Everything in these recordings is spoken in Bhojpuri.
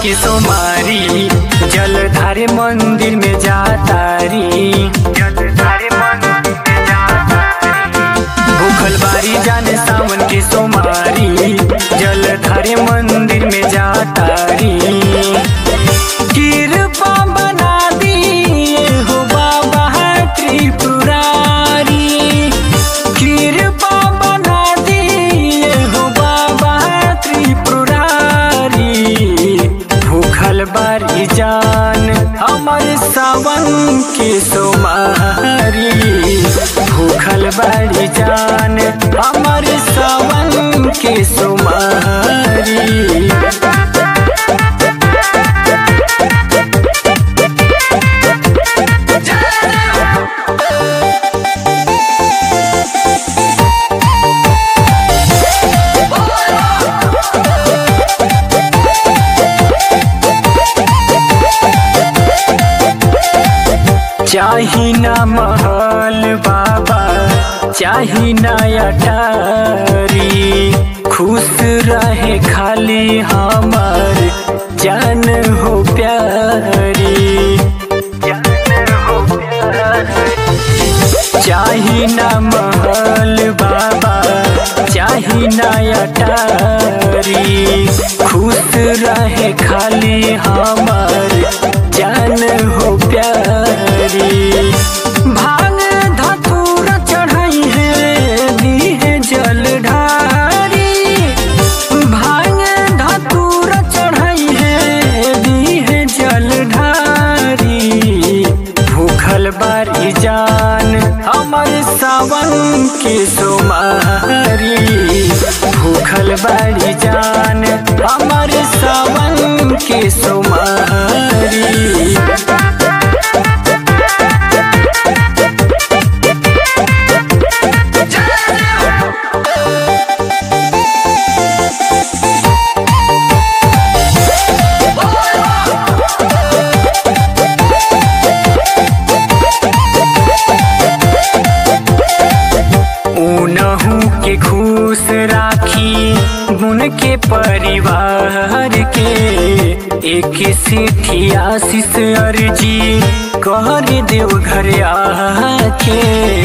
के सोमारी जलधारे मंदिर में जातारी जलधारे मंदिर में जातारी भूखल बारी जाने सावन के सोमारी जलधारे मंदिर में जातारी कृपा बना दिए हो बाबा त्रिपुरारी कृपा बना दिए हो बाबा त्रिपुरारी भूखल बारी जान हमर सावन के सोमारी भूखल बारी जान हमर सावन के सोमारी चाही ना महल बाबा चाही ना अटारी खुश रहे खाली हमर जान हो प्यारी जान हो प्यारी चाही ना महल बाबा चाही ना अटारी खुश रहे खाली हमर जान हो प्यारी भांग धतूर चढ़ाई है दी है जल ढारी भांग धतूर चढ़ाई है दी है जल ढारी भूखल बारी जान हमर सावन के सोमारी भूखल बारी जान हमर सावन के सोमारी उनहू के खुश राखी गुण के परिवार के एक सिठी आशीष अर्जी कर देव घर आके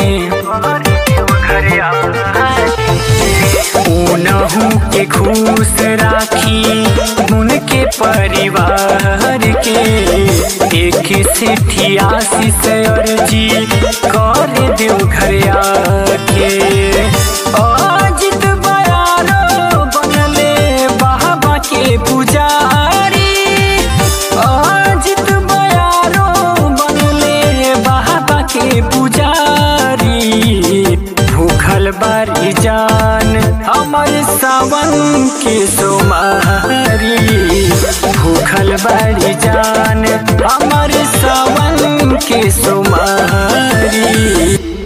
उनहू के खुश राखी गुण के परिवार के एक सिठी आशीष अर्जी कर देव घर आके अजित बयारो बनले बाबा के पुजारी अजित बयारो बनले बाबा के पुजारी भूखल बारी जान हमर सावन के सोमारी भूखल बारी जान हमर सावन के सोमारी